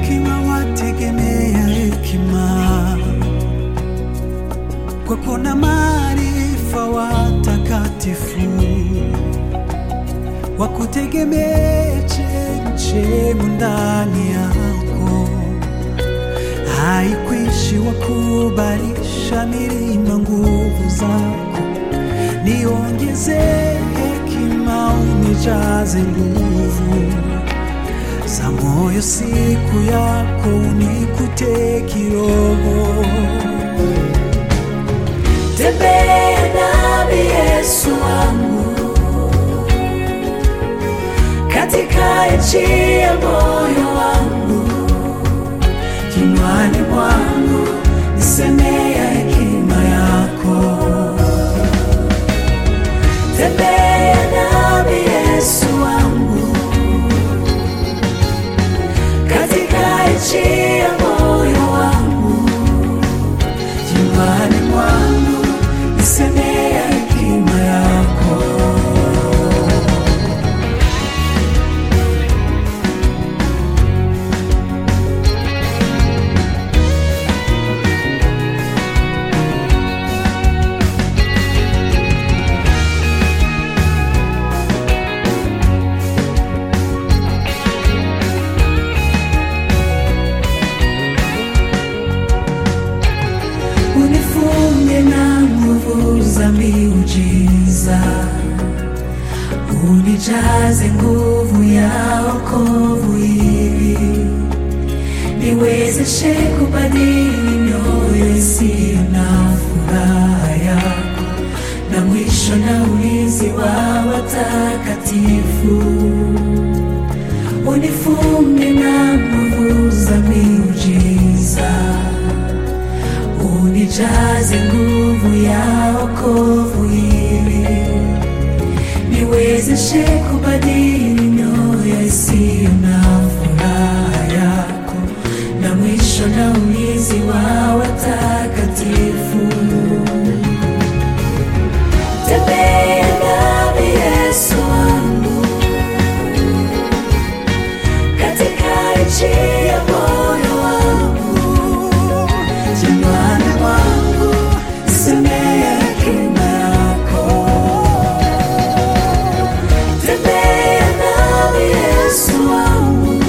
hekima wategemea hekima, kwako na maarifa watakatifu wakutegemee chemchemu ndani yako, haikwishi wakubalisha milima nguvu zako, niongeze hekima unijaze nguvu za moyo siku yako unikute kiroho. Tembea nami Yesu wangu katika nchi ya moyo wangu, kinywani mwangu nisemea hekima yako. tembea nami Yesu wangu katika nchi ya moyo wangu, Kinywani mwangu nisemea hekima yako. unifunge na nguvu za miujiza, unijaze nguvu ya wokovu ili niwezeshe kubadili mioyo isiyo na furaha yako, na mwisho na ulinzi wa watakatifu unifunge na nguvu za miujiza unijaze nguvu ya wokovu ili niwezeshe kubadili mioyo isiyo na furaha yako, na mwisho na ulinzi wa watakatifu. Tembea nami Yesu wangu katika nchi ya moyo wangu Kinywani mwangu nisemea hekima yako. Tembea nami Yesu wangu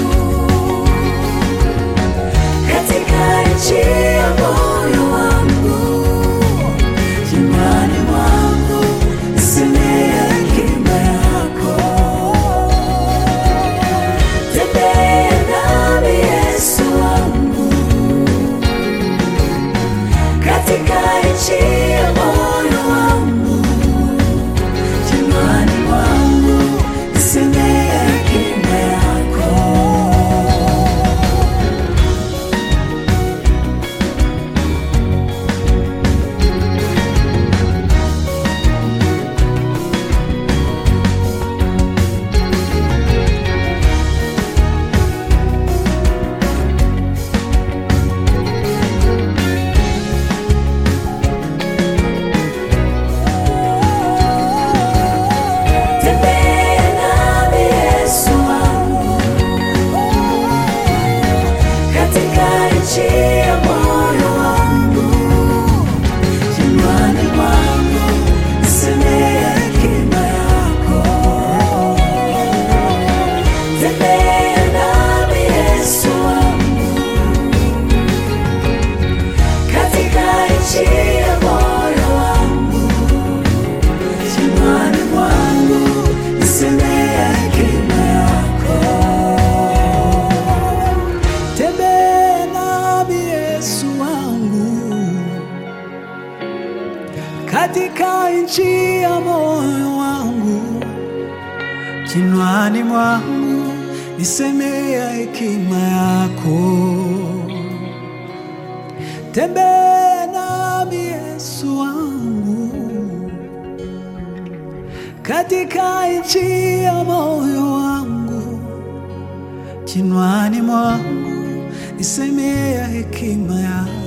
katika nchi ya moyo wangu, Kinywani mwangu nisemea hekima yako. tembea nami Yesu wangu katika nchi ya moyo wangu, Kinywani mwangu nisemea hekima yako. tembea nami Yesu wangu katika nchi ya moyo wangu. Kinywani mwangu nisemea hekima yako. Tembea nami Yesu wangu katika nchi ya moyo wangu, Kinywani mwangu nisemea hekima yako. Tembea nami Yesu wangu katika nchi ya moyo wangu, kinywani mwangu nisemea hekima yako. Tembea nami Yesu wangu katika nchi ya moyo wangu, kinywani mwangu nisemea hekima yako.